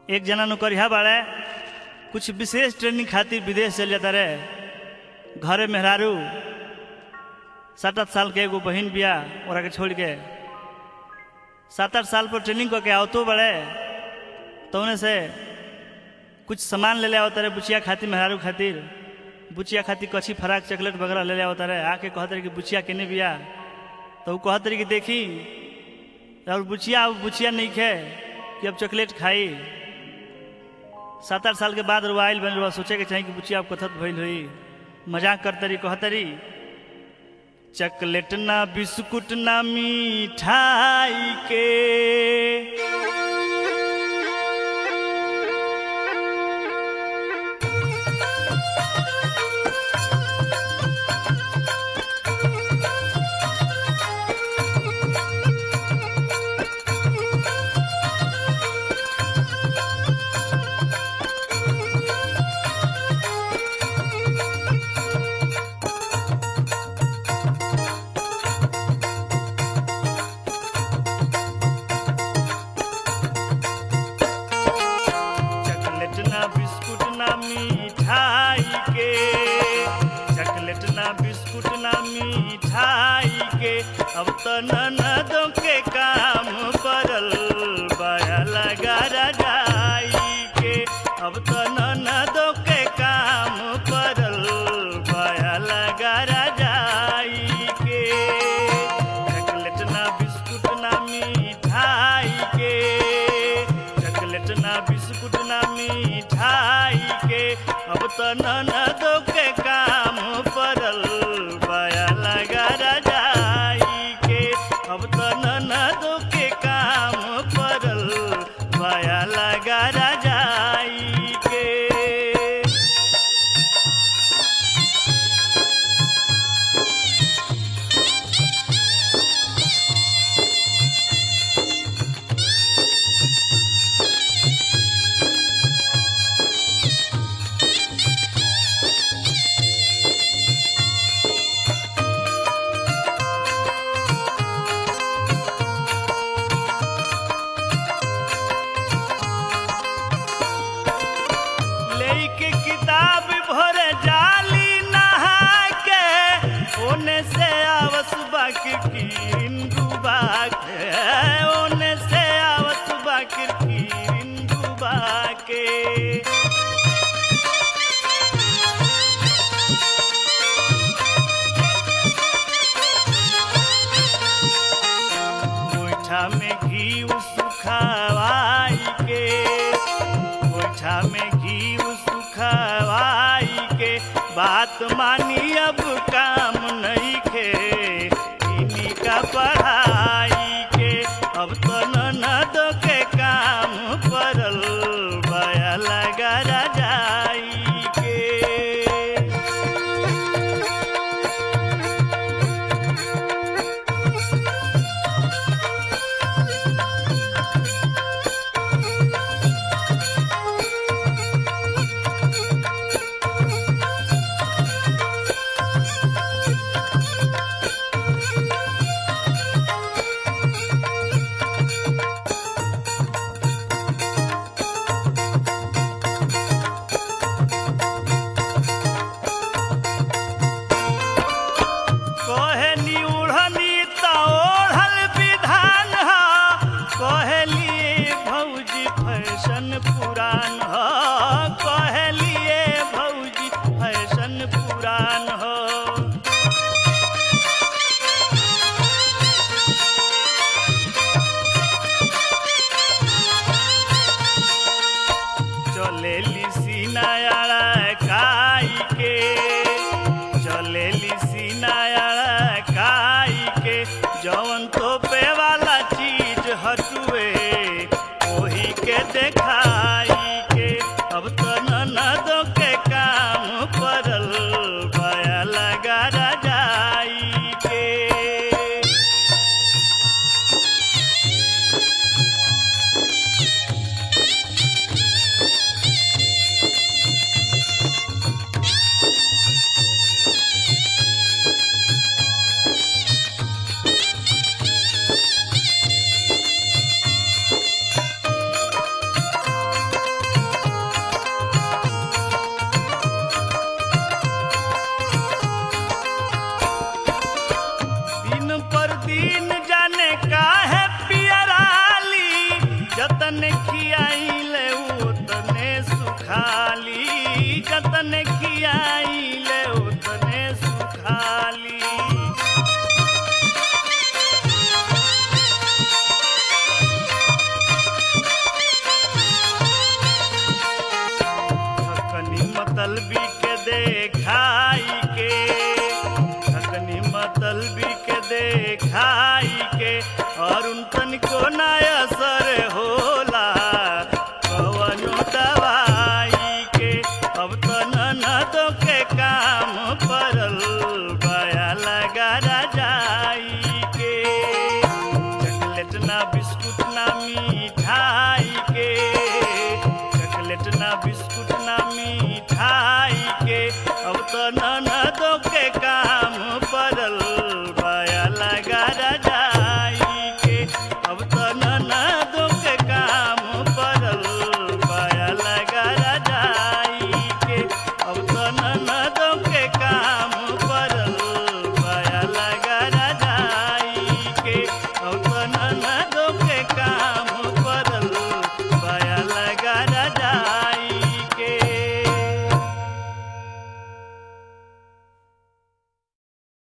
एक जना नौकरिया बाड़े कुछ विशेष ट्रेनिंग खातिर विदेश चल जाता रहे घरे मेहरारू सात आठ साल के एगो बहिन बिया ओरा के छोड़ के सात आठ साल पर ट्रेनिंग करके आवतो बड़े तो उन्हें से कुछ सामान ले ले आवता रहे बुचिया खातिर मेहरारू खातिर बुचिया खातिर कच्छी फराक चॉकलेट वगैरह ले ले आवता रहे आके कहते रहे कि बुचिया केने बिया तो वो कहते रहे कि देखी और बुचिया अब बुचिया नहीं खे कि अब चॉकलेट खाई सात आठ साल के बाद रुआइल बन रुआ सोचे के चाहिए कि बुचिया अब कथत भइल हुई मजाक करतरी कहतरी चॉकलेट ना बिस्कुट ना मिठाई के चॉकलेट ना बिस्कुट ना मिठाई के चॉकलेट ना बिस्कुट ना मिठाई के अब तो ननदों के काम पड़ल बया लगा रजाई के अब तो ननदों के काम पड़ल बया लगा रजाई के चॉकलेट ना बिस्कुट ना मिठाई के चॉकलेट ना बिस्कुट ना मिठाई के अब तो ननदो के काम पड़ल बया लगा रजाई के अब तो ननदो के काम पड़ल बया लगा रजाई के लेके किताब भर जाली नहा के ओने से आवस बाकी की डूबा के ओने से आवस बाकी की डूबा के गोइठा में घी सुखवाई के गोइठा में घी सुखवाई के बात मानी अब काम नहीं खे इन्हीं का पढ़ाई के अब तो ननद के काम पड़ल बया लगा रजाई के खाई के और उन तनिको ना असर होला कवनो दवाई के अब तो ननदों के काम पड़ल बया लगा जाई के चॉकलेट ना बिस्कुट ना मिठाई के चॉकलेट ना बिस्कुट ना मिठाई के अब तो न